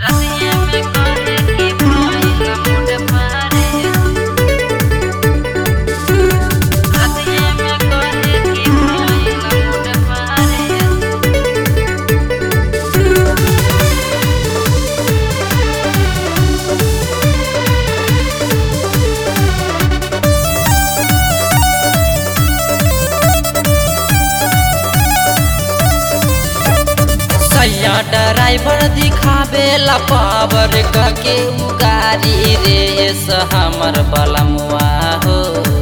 रतिया में करे के भइल मुड पारे रतिया में करे के भइल मुड पारे सैया ड्राइवर दिखावे ला पावर के उगारी रे से हमर बलमुआ हो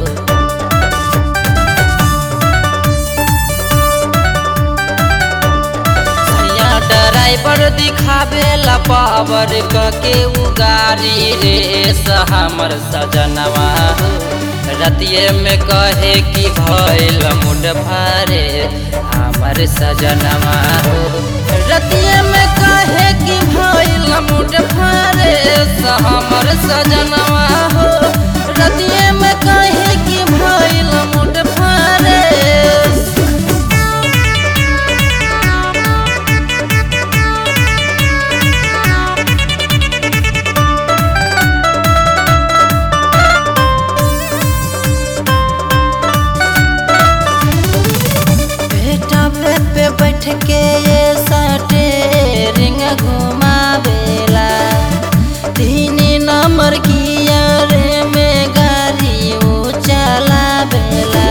सैया ड्राइवर दिखावे ला पावर के उगारी रे से हमर सजनवा हो रतिये में कहे कि भइल मुड भारे हमर सजनवा हो रतिये में कहे कि भइल मुड भारे से हमर सजनवा हो रतिये में कहे कि भइल मुड भारे बेटा पे पे बैठ के ये सटे रिंग घुमावेला तीन नंबर गियर में गाड़ी ऊ चलावेला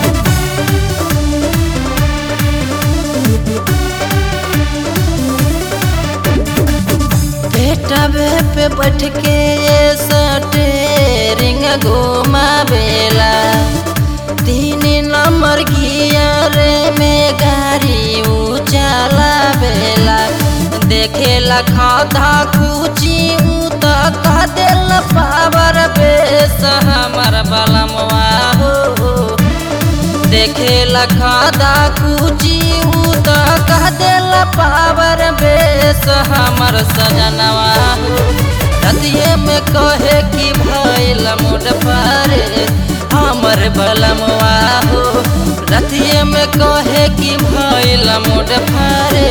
बेटा बे पे बैठ के ये सटे रिंग घुमावेला तीन नंबर गियर में गाड़ी ऊ चलावेला देखेला खाधा कुची ऊ तो कह देल पावर बेस हमर बलमवा हो देखेला खाधा कुची ऊ तो कह देल पावर बेस हमर सजनवा हो रतिये में कहे कि भइल मुड पारे हमर बलमवा हो रतिये में कहे कि भइल मुड पारे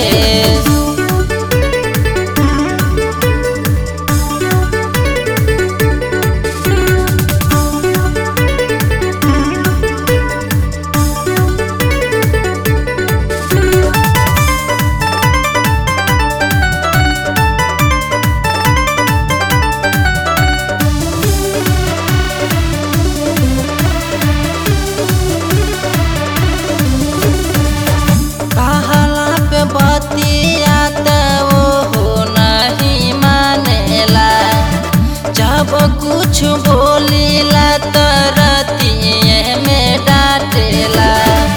कहला पे बतिया त वो नहीं मानेला जब कुछ बोलीला त रतिये में डांटेला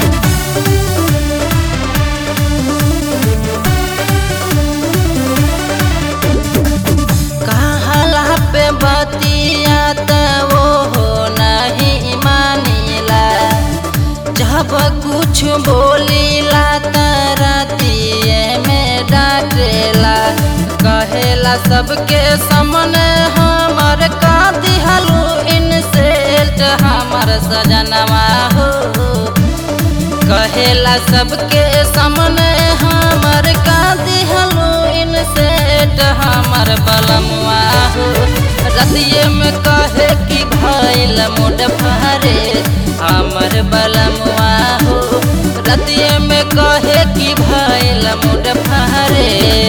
कहला पे बतिया त वो नहीं मानेला जब कुछ बोलीला त रतिये में डांटेला कहेला सबके सामने हमर का दिहलू इनसेल्ट हमर सजनवा हो कहेला सबके सामने हमर का दिहलू इनसेल्ट हमर बलमुआ हो रतिये में कहे कि भइल मुड भारे हमर बलमुआ हो रतिये में कहे कि भइल मुड भारे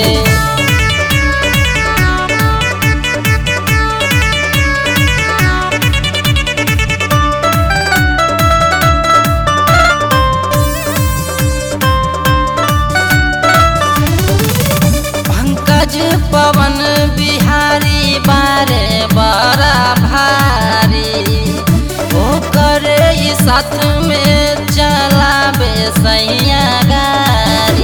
पंकज पवन बिहारी बारे बड़ा भारी ओ करे ई साथ में चलावे सैया गाड़ी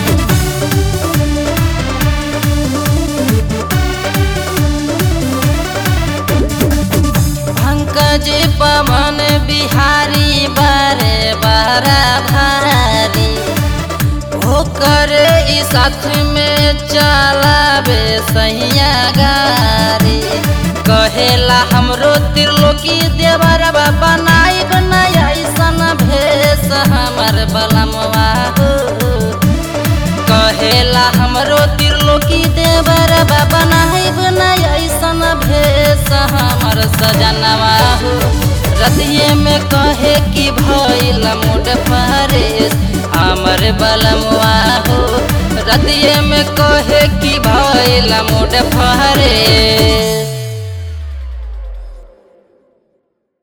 पंकज पवन बिहारी बारे बड़ा भारी ओकर ई साथ में चलावे सैया गाड़ी कहेला हमरो त्रिलोकी देवर बनाई बनाई ऐसन भेष हमर बलमवा हो कहेला हमरो त्रिलोकी देवर बाबा सजनवा हो रतिये में कहे कि भइल मुड फरेस हमर बलमुआ हो रतिये में कहे कि भइल मुड फरेस